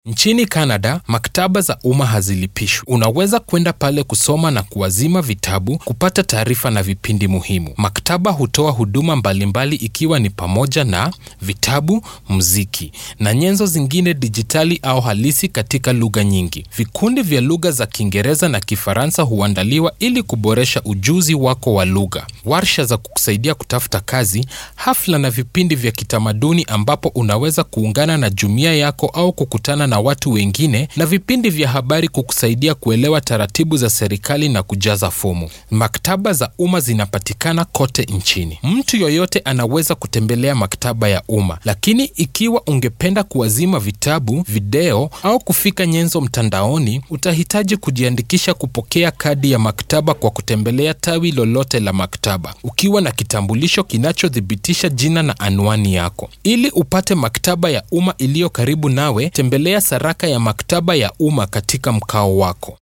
Nchini Canada, maktaba za umma hazilipishwi. Unaweza kwenda pale kusoma na kuazima vitabu, kupata taarifa na vipindi muhimu. Maktaba hutoa huduma mbalimbali ikiwa ni pamoja na vitabu, muziki na nyenzo zingine dijitali au halisi katika lugha nyingi. Vikundi vya lugha za Kiingereza na Kifaransa huandaliwa ili kuboresha ujuzi wako wa lugha. Warsha za kukusaidia kutafuta kazi, hafla na vipindi vya kitamaduni ambapo unaweza kuungana na jumuiya yako au kukutana na watu wengine na vipindi vya habari kukusaidia kuelewa taratibu za serikali na kujaza fomu. Maktaba za umma zinapatikana kote nchini. Mtu yoyote anaweza kutembelea maktaba ya umma, lakini ikiwa ungependa kuazima vitabu, video au kufika nyenzo mtandaoni, utahitaji kujiandikisha kupokea kadi ya maktaba kwa kutembelea tawi lolote la maktaba, ukiwa na kitambulisho kinachothibitisha jina na anwani yako. Ili upate maktaba ya umma iliyo karibu nawe, tembelea saraka ya maktaba ya umma katika mkao wako.